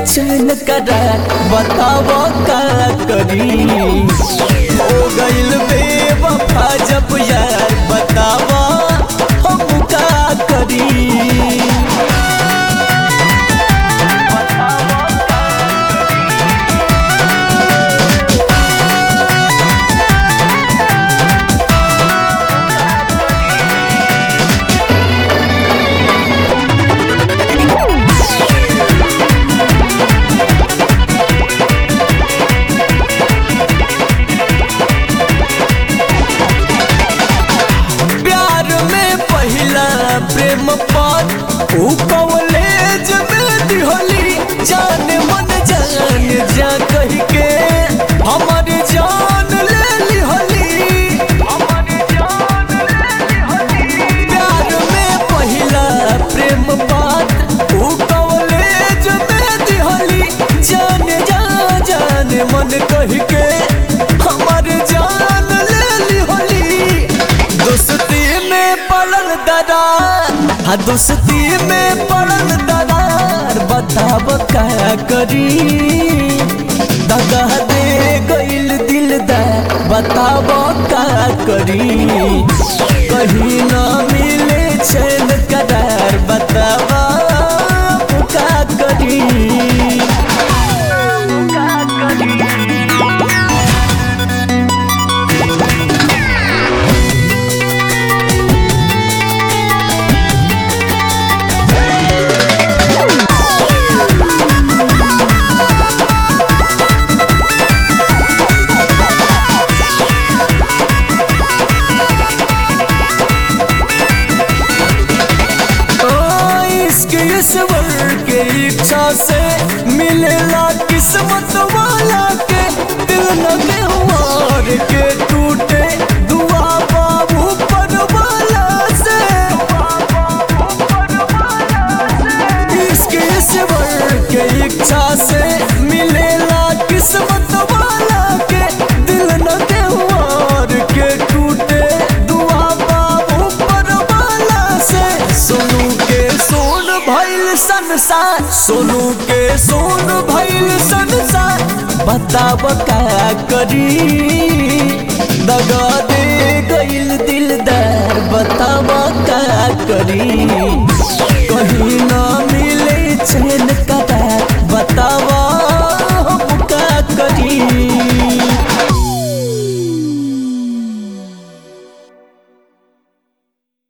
चैन करार बताव का करी हो गइल बेवफा जब यार बताव हम का करी प्यार में पहिला प्रेम पात ऊ कॉलेज में दिहली जान मन जान जा कह के हमर जान ले लिहली प्यार में पहिला प्रेम पात ऊ कॉलेज में दिहली जान जा जान मन कह के हमर जान ले लिहली दोस्ती में पड़ल दरार हाँ दोस्ती में पड़ल दरार बताब का करी दगा दे गइल दिलदार बताब का करी कहीं ना मिले चैन करार बताब का करी ओ, इश्क ईश्वर के इच्छा से मिलेला किस्मत वाला के दिल न व्यवहार के टूटे दुआ बाबू पर वाला से इश्क ईश्वर के इच्छा से मिलेला किस्मत वाला के दिल न व्यवहार के टूटे दुआ बाबू पर वाला से सोनू के सोन भइल संसार सोनू के सोन भइल संसार बताब का करी दगा दे गइल दिलदार बताब का करी